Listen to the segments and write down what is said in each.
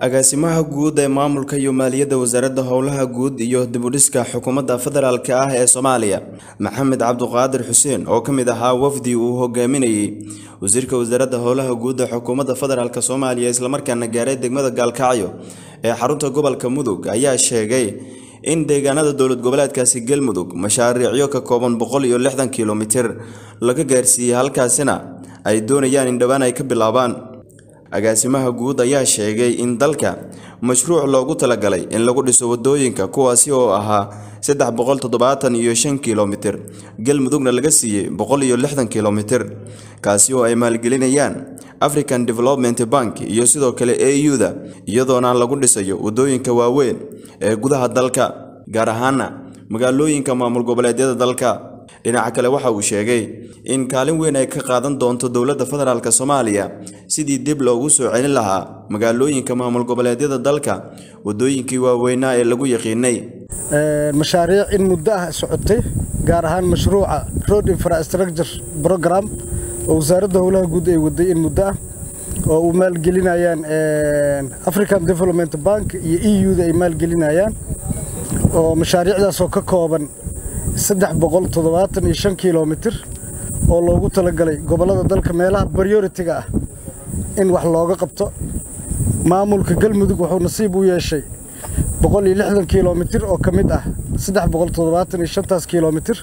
agaasimaha guud ee maamulka iyo maaliyadda wasaaradda howlaha guud iyo dibudhiska xukuumadda federaalk ah ee soomaaliya maxamed cabduqaadir xuseen oo ka mid ahaa wafdi uu hogaaminayey wasiirka wasaaradda howlaha guud ee xukuumadda federaalk soomaaliya islamarkaana gaaray degmada gaalkacyo ee xarunta gobolka mudug ayaa sheegay in deegaanada dowlad goboleedkaasi galmudug mashaariicyo ka kooban boqol iyo lixdan kilomitir laga gaarsiiyey halkaasina ay doonayaan in dhowaan ay ka bilaabaan agaasimaha guud ayaa sheegay in dalka mashruuc loogu talagalay in lagu dhiso wadooyinka kuwaasi oo ahaa saddex boqol toddobaatan iyo shan kilomitir galmudugna laga siiyey boqol iyo lixdan kilomitir kaasi oo ay maalgelinayaan african development bank iyo sidoo kale a u-da iyadoona lagu dhisayo wadooyinka waaweyn ee gudaha dalka gaar ahaana magaalooyinka maamul goboleedyada dalka dhinaca kale waxa uu sheegay in kaalin weyn ay ka qaadan doonto dowladda federaalk soomaaliya sidii dib loogu soo celin lahaa magaalooyinka maamul goboleedyada dalka wadooyinkii waaweynaa ee lagu yaqiinay mashaariic in muddo ah socotay gaar ahaan mashruuca road infrastructure program oo wasaaradda howlaha guud ay waday in muddo ah oo uu maalgelinayaan african development bank iyo e u-da ay maalgelinayaan oo mashaariicdaasoo ka kooban saddex boqol toddobaatan iyo shan kilomitir oo loogu talagalay gobollada dalka meelaha prioritiga ah in wax looga qabto maamulka galmudug wuxuu nasiib u yeeshay boqol iyo lixdan kilomitir oo ka mid ah saddex boqol toddobaatan iyo shantaas kilomitir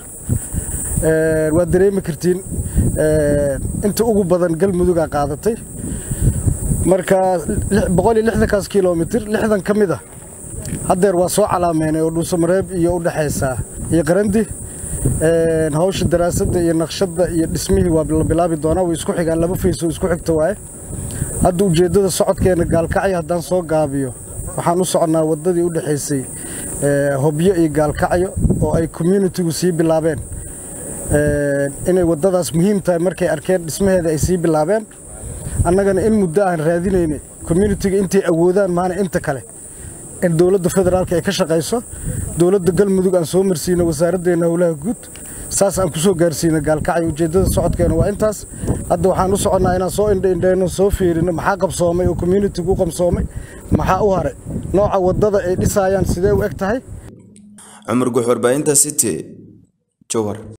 waad dareemi kartiin inta ugu badan galmudugaa qaadatay marka boqol iyo lixdankaas kilomitir lixdan ka mid ah haddeer waa soo calaameynay oo dhuusamareeb iyo u dhexaysaa iyo qarandi hawsha daraasadda iyo naqshadda iyo dhismihii waa la bilaabi doonaa way isku xigaan laba faysoo isku xigta waaye hadda ujeeddada socodkeena gaalkacyo haddaan soo gaabiyo waxaan u soconnaa waddadii u dhexaysay hobyo iyo gaalkacyo oo ay communitigu sii bilaabeen inay waddadaas muhiim tahay markay arkeen dhismaheeda ay sii bilaabeen annagana in muddo aan raadinaynay communitiga intay awoodaan maana inta kale in dowladda federaalka ay ka shaqayso dowladda galmudug aan soo marsiino wasaaraddeena howlaha guud saas aan ku soo gaarsiino gaalkacyo ujeeddada socodkeena waa intaas hadda waxaan u soconnaa inaan soo indhaindhayno soo fiirino maxaa qabsoomay oo communitigu u qabsoomay maxaa u haray nooca waddada ay dhisaayaan sidee u eg tahay cumar guux warbaahinta city jowhar